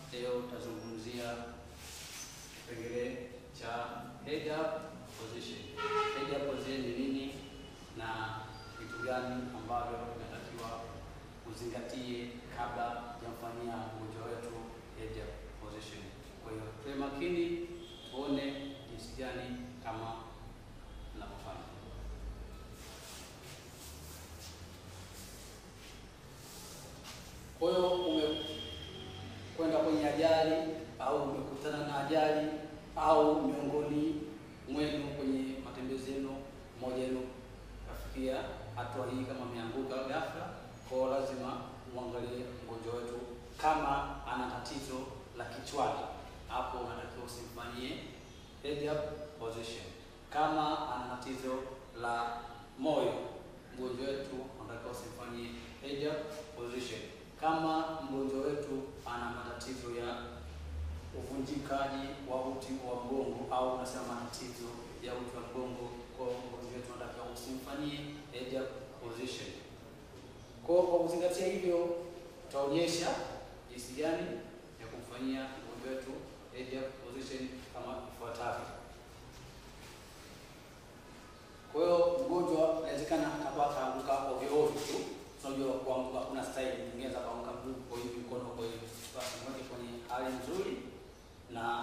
leo tutazungumzia kipengele cha head up position. Head up position ni nini na vitu gani ambavyo inatakiwa uzingatie kabla ya kufanyia mgonjwa wetu head up position. Kwa hiyo tuwe makini tuone jinsi gani kama tunavyofanya. Kwa hiyo umekwenda kwenye ajali au umekutana na ajali au miongoni mwenu kwenye matembezi yenu, mmoja wenu kafikia hatua hii, kama ameanguka ghafla, kwa lazima muangalie mgonjwa wetu kama ana tatizo la kichwani, hapo unatakiwa usimfanyie head up position. Kama ana tatizo la moyo, mgonjwa wetu unatakiwa usimfanyie head up position. Kama mgonjwa wetu ana matatizo ya uvunjikaji wa uti wa mgongo au unasema matatizo ya uti wa mgongo, kwa mgonjwa wetu unatakiwa usimfanyie head up position. Kwa kwa kuzingatia hivyo, tutaonyesha jinsi gani ya kumfanyia mgonjwa wetu head up position kama ifuatavyo. Kwa hiyo mgonjwa inawezekana atakuwa akaanguka ovyo ovyo tu. Unajua kuanguka kuna style nyingine za kuanguka mguu kwa hivi mkono kwa hivi. Basi mweke kwenye hali nzuri na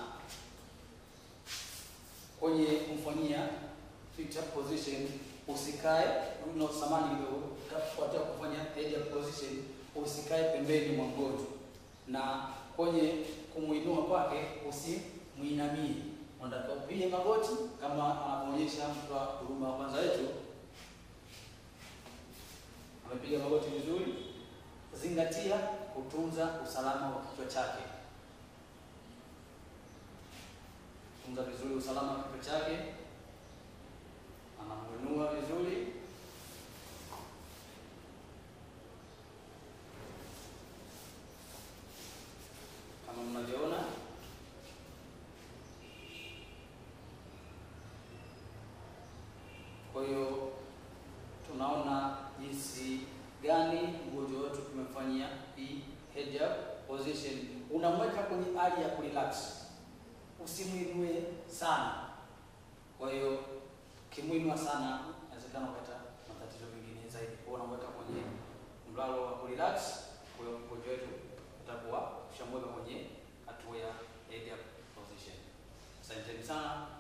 kwenye kumfanyia sit up position usikae una samani kidogo kafuatia kufanya head up position usikae pembeni mwa mgonjwa na kwenye kumuinua kwake usimuinamie unataka upige magoti kama anavyoonyesha mtu wa huduma wa kwanza wetu amepiga magoti vizuri. Zingatia kutunza usalama wa kichwa chake, tunza vizuri usalama wa kichwa chake. Anamuinua vizuri, kama mnavyoona. Kwa hiyo tunaona jinsi gani mgonjwa wetu tumefanyia hii head up position. Unamweka kwenye hali ya kurelax, usimwinue sana. Kwa hiyo ukimwinua sana, inawezekana ukapata matatizo mengine zaidi. Kwa hiyo unamweka kwenye mlalo wa kurelax. Kwa hiyo mgonjwa wetu utakuwa ushamweka kwenye hatua ya head up position. Asanteni sana.